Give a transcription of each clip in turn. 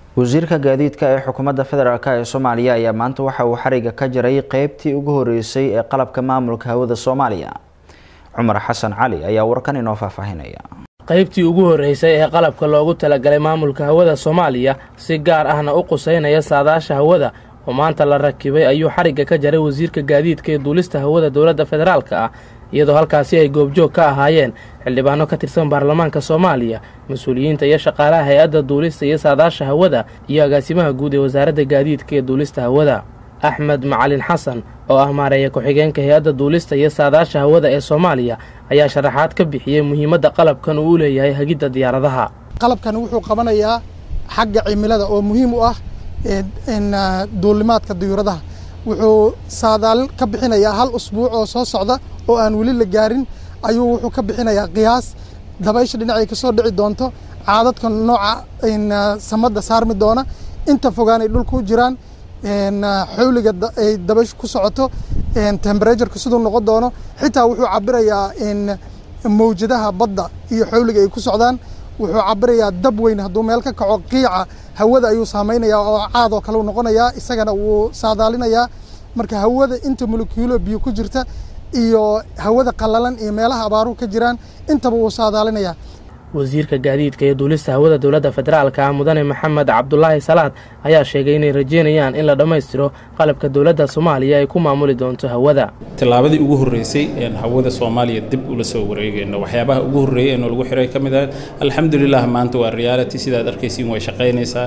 wasiirka gaadiidka ee xukuumadda federaalk ee soomaaliya ayaa maanta waxa uu xariga ka jaray qeybtii ugu horeysay ee qalabka maamulka hawada soomaaliya cumar xasan cali ayaa warkan inoo faahfaahinaya qaybtii ugu horreysay ee qalabka loogu talagalay maamulka hawada soomaaliya si gaar ahna u quseynaya saadaasha hawada oo maanta la rakibay ayuu xarigga ka jaray wasiirka gaadiidka ee duulista hawada dowladda federaalka ah iyadoo halkaasi ay goobjoog ka ahaayeen xildhibaano ka tirsan baarlamaanka soomaaliya mas-uuliyiinta iyo shaqaalaha hay-adda duulista iyo saadaasha hawada iyo agaasimaha guud ee wasaaradda gaadiidka ee duulista hawada axmed macalin xasan oo ah maareeya ku-xigeenka hay-adda duulista iyo saadaasha hawada ee soomaaliya ayaa sharaxaad ka bixiyey muhiimadda qalabkan uu u leeyahay hagidda diyaaradaha qalabkan wuxuu qabanayaa xagga cimilada oo muhiim u ah duulimaadka diyuuradaha wuxuu saadaal ka bixinayaa hal usbuuc oo soo socda oo aan weli la gaarin ayuu wuxuu ka bixinayaa qiyaas dabaysha dhinacay ka soo dhici doonto caadadka nooca samadda saarmi doona inta fogaan ay dhulka u jiraan xawliga ay dabayshu ku socoto temberatureka siduu noqon doono xitaa wuxuu cabirayaa mawjadaha badda iyo xawliga ay ku socdaan wuxuu cabirayaa dab weyn hadduu meel ka kaco qiica hawada ayuu saamaynayaa oo caad oo kale u noqonayaa isagana wuu saadaalinayaa marka hawada inta molekuulo biyo ku jirta iyo hawada qallalan iyo meelaha abaaruhu ka jiraan intaba wuu saadaalinayaa wasiirka gaadiidka iyo duulista hawada dowladda federaalka ah mudane maxamed cabdulaahi salaad ayaa sheegay inay rajeynayaan in la dhammaystiro qalabka dowladda soomaaliya ay ku maamuli doonto hawada tillaabadii ugu horreysay een hawada soomaaliya dib ula soo wareegayno waxyaabaha ugu horreeyay ee lagu xiray ka mid ah alxamdulilah maanta waa reality sidaad arkaysiin way shaqaynaysaa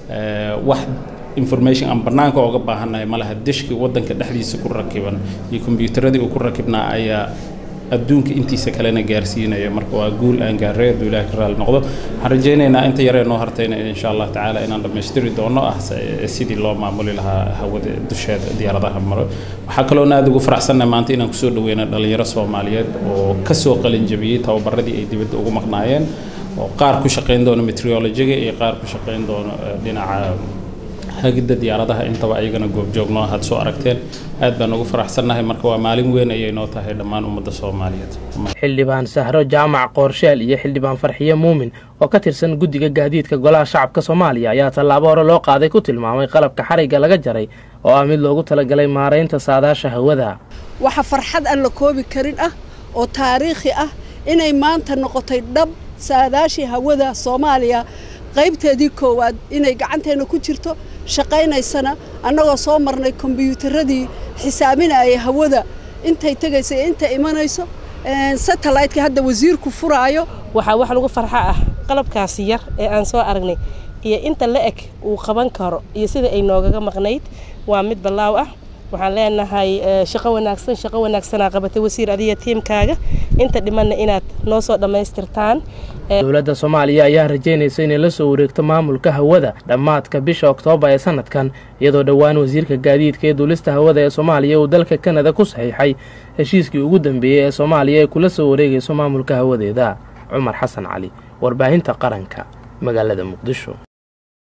wax information aan bannaanka ooga baahannahay ma laha dishkii waddanka dhexdiisa ku rakiban iyo kombiyuutaradii uu ku rakibnaa ayaa adduunka intiisa kalena gaarsiinaya marka waa guul aan gaarray hadduu ilaah ka raali noqdo waxaan rajaynaynaa inta yaree noo hartayna insha allah tacaala inaan dhammaystiri doono ah sidii loo maamuli lahaa hawada dusheeda diyaaradaha maro waxaa kaloona aada ugu faraxsannahay maanta inaan kusoo dhaweyna dhalinyaro soomaaliyeed oo ka soo qalin jabiyey tababaradii ay dibadda ugu maqnaayeen oo qaar ku shaqayn doono meteorologiga iyo qaar ku shaqayn doono dhinaca hagidda diyaaradaha intaba ayagana goobjoognoo had soo aragteen aad baan ugu faraxsannahay marka waa maalin weyn ayay noo tahay dhammaan ummadda soomaaliyeed xildhibaan sahro jaamac qoorsheel iyo xildhibaan farxiye muumin oo ka tirsan guddiga gaadiidka golaha shacabka soomaaliya ayaa tallaabo hore loo qaaday ku tilmaamay qalabka xarigga laga jaray oo ah mid loogu talagalay maaraynta saadaasha hawada waxa farxad aan la koobi karin ah oo taariikhi ah inay maanta noqotay dhab saadaashii hawada soomaaliya qaybteedii koowaad inay gacanteenna ku jirto shaqaynaysana annagoo soo marnay kombiyuutaradii xisaaminaya hawada intay tegaysa iyo intay imanayso satelliteka hadda wasiirku furaayo waxaa wax lagu farxa ah qalabkaasi yar ee aan soo aragnay iyo inta la eg uu qaban karo iyo sida ay noogaga maqnayd waa mid ballaaw ah waxaan leenahay shaqo wanaagsan shaqo wanaagsanaa qabatay wasiir adiga tiimkaaga inta dhimanna inaad noo soo dhammaystirtaan dowladda soomaaliya ayaa rajeynaysa inay la soo wareegto maamulka hawada dhammaadka bisha oktoobar ee sanadkan iyadoo dhowaan wasiirka gaadiidka ee duulista hawada ee soomaaliya uu dalka kanada ku saxiixay heshiiskii ugu dambeeyey ee soomaaliya ay kula soo wareegayso maamulka hawadeeda cumar xasan cali warbaahinta qaranka magaalada muqdisho